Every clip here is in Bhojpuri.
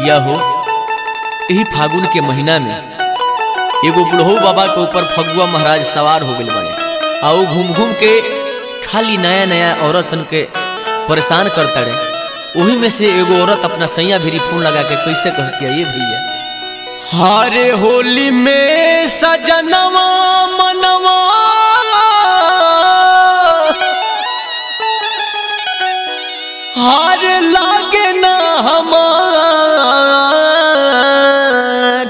भैया हो यही फागुन के महीना में एगो बुढ़ऊ बाबा के ऊपर फगुआ महाराज सवार हो गए बड़े आ ऊ घूम घूम के खाली नया नया औरत सन के परेशान करता रहे वही में से एगो औरत अपना सैया भी फोन लगा के कैसे कहती है ये भैया हारे होली में सजनवा मनवा हार लागे ना हमार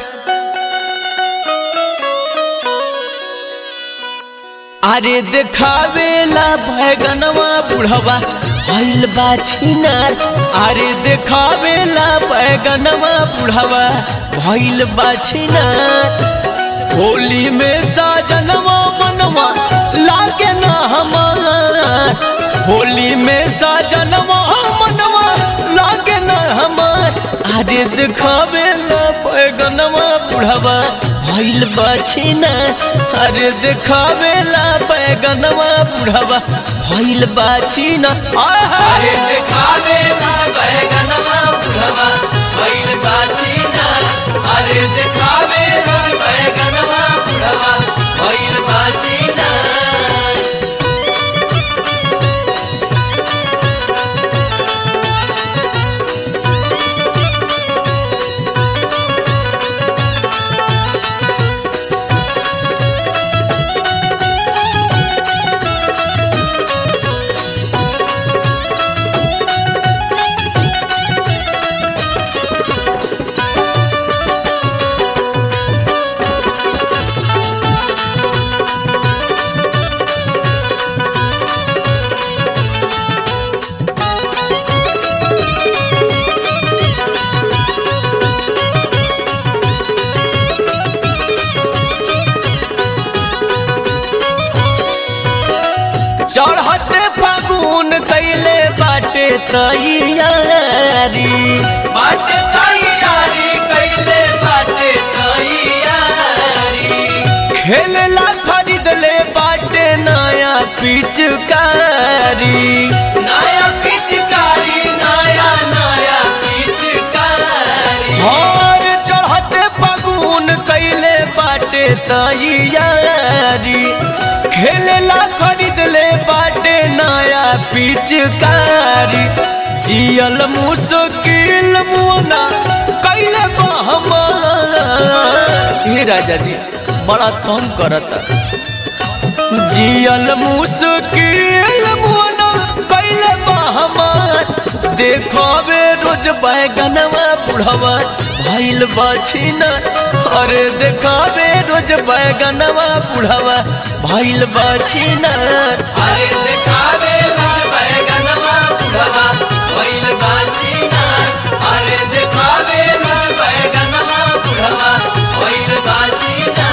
अरे देखावेला बैगनवा बुढ़वा भइल बा छिनार अरे देखावेला बैगनवा बुढ़वा भइल बा छिनार होली में साजनवा मनवा लागे ना हमार होली में साजनवा मनवा लागे ना हमार अरे देखावेला बैगनवा बुढ़वा भइल बा छिनार अरे देखावेला बैगनवा बुढ़वा भइल बा छिनार अरे देखावेला बैगनवा बुढ़वा भइल बा छिनार अरे देखावेला बैगनवा बुढ़वा भइल बा छिनार चढ़ते फागुन कैले बाटे तैयारी बाटे तैयारी कैले बाटे तैयारी खेलला खरीद ले बाटे नया पिचकारी नया पिचकारी नया नया पिचकारी और चढ़ते फागुन कैले बाटे तैयारी खेलला खरीद ले बाटे नया पिचकारी जियल मुश्किल मुना कैले हे राजा जी बड़ा तंग करता जियल मुश्किल मुना कैले हमार देखबे रोज बैगनवा बुढ़वा भइल बछिना अरे देखाबे रोज बैगनवा बुढ़वा भइल बछिना अरे देखाबे रोज बैगनवा बुढ़वा भइल बछिना अरे देखाबे रोज बैगनवा बुढ़वा भइल बछिना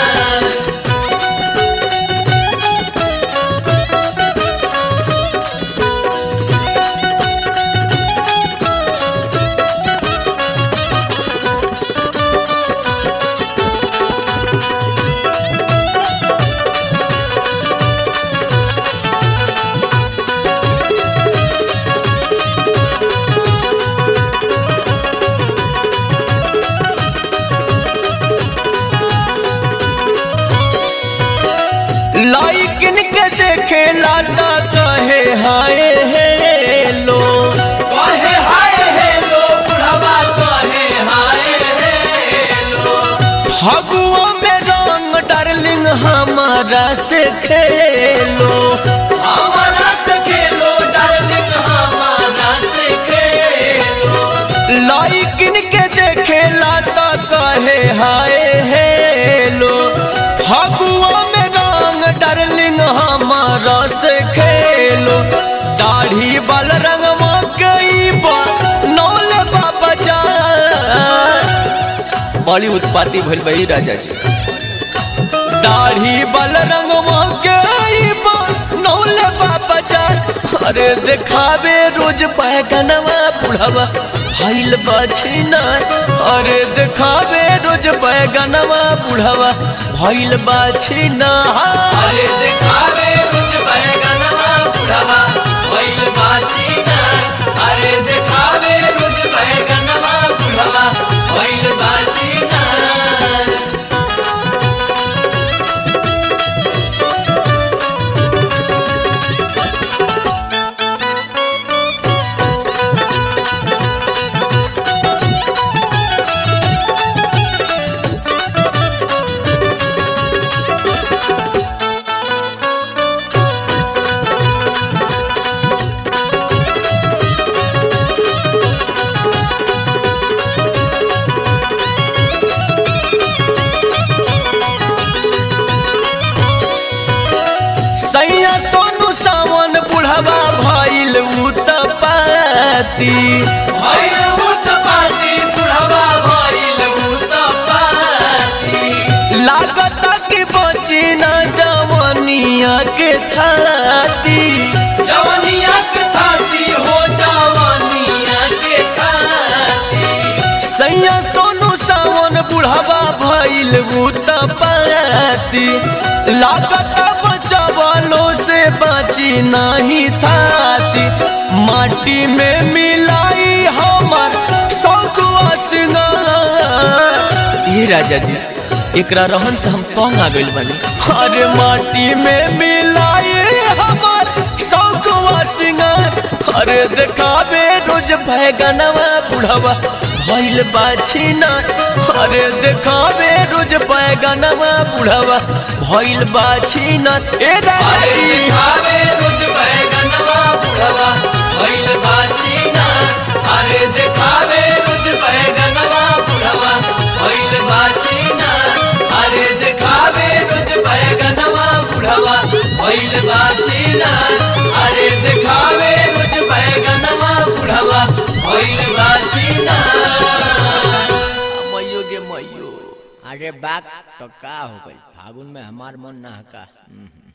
लाइकिन के देखे लाता कहे हाय हेलो कहे हाय हेलो बुढ़वा कहे हाय हेलो फगुआ में रंग डार्लिंग हमारा से खेलो हमारा से खेलो डार्लिंग हमारा से खेलो लाइकिन के देखे लाता कहे हाय हेलो फगुआ में रंग डार्लिंग हमारा से खेलो दाढ़ी बाल रंग मकई नौल बाबा जा बड़ी उत्पाती भइल बही राजा जी दाढ़ी बाल रंग मकई नौल बाबा जा अरे देखावे रोज बैगनवा बुढ़वा भइल बछिना अरे देखावे रोज बैगनवा बुढ़वा भइल बछिना अरे देखावे रोज बैगनवा बुढ़वा भइल बछिना अरे देखावे रोज बैगनवा बुढ़वा पाती भइल उत्पाती बुढ़वा भइल उत्पाती लागत कि बची न जवनिया के थाती जवनिया के थाती हो जवनिया के थाती सैया सोनू सावन बुढ़वा भइल पाती लागत बचवलो से बची नहीं थाती माटी में मिलाई हमर शौकुआ सिंगार ये राजा जी एकरा रहन से हम तंग आ गइल बानी अरे माटी में मिलाई हमर शौकुआ सिंगार अरे देखावे रोज बैगनवा बुढ़वा भइल बाछी ना अरे देखावे रोज बैगनवा बुढ़वा भइल बाछी ना ए अरे राजी दिखावे रोज बैगनवा बुढ़वा भइल बाछीना अरे दिखावे रोज बैगनवा बुढ़वा भइल बाछीना अरे दिखावे रोज बैगनवा बुढ़वा भइल बाछीना अरे दिखावे रोज बैगनवा बुढ़वा भइल बाछीना मइयो गे मइयो अरे बात तो का हो गइल फागुन में हमार मन ना हका